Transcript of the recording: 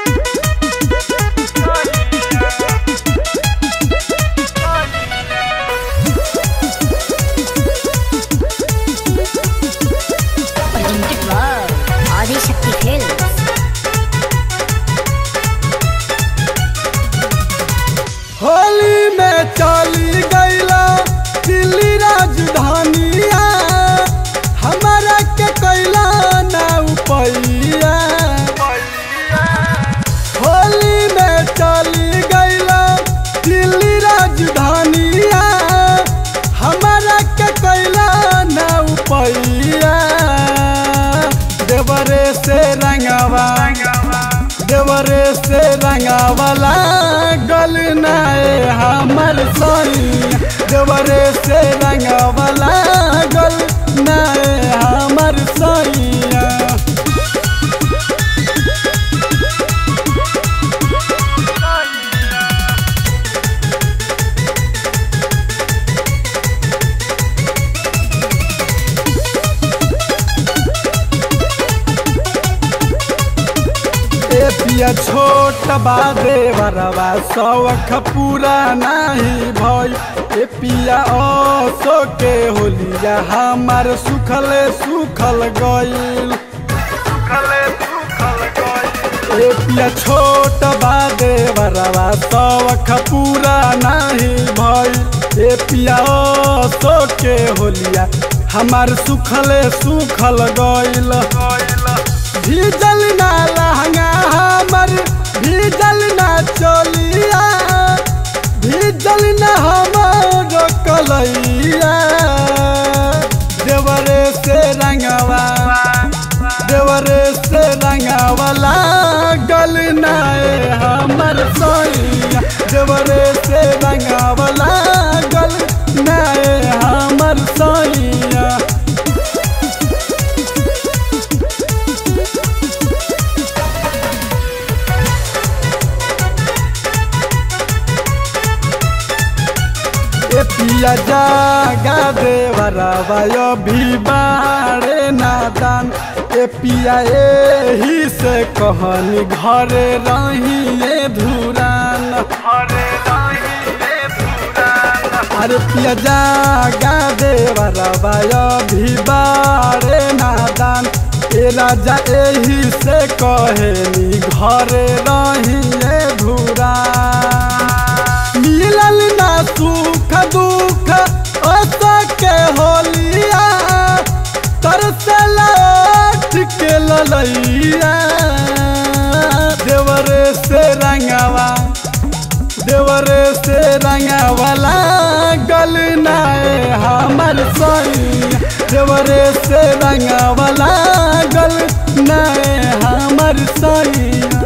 Presented by Adishakti Films. Holi में चली गईला दिल्ली राजधानिया हमारा के कैला ना उपैया होली में चली गईला दिल्ली राजधानिया हमारा के कैला ना उपैया देवरे से रंगवा देवरे से रंगावला गल नाए हमर सोनी देवरे से रंगावला गल नाए हमर सोनिया ए पिया छोट बादे बरवा सौख पूरा नाही भई ए पिया ओसो के होलिया हमार सुखले सुखल गईल ए पिया छोट बादे बरवा सौख पूरा नाही भई ए पिया ओसो के होलिया हमार सुखले सुखल गईल भीजल ना लहंगा हमर भीजल ना चोलिया भीजल ना हमर कलैया देवरे से रंगवा देवरे से रंगवाला गल नाए हमर सोइया देवरे से रंगवाला गल नाए हमर सोइया ए पिया जागा देवरावायो भी बाड़े नादान ए पिया एही से कहनी घरे रही ए धुरान अरे पिया जागा देवरावायो भी बाड़े नादान ए राजा एही से कहेनी घरे रही ए धुरान मिलल ना सुख दुख ओसा के होलिया तरसल ओठ के ललैया देवरे से रंगवा देवरे से रंगवाला गल नाए हमर सोई देवरे से रंगवाला गल नाए हमर सोई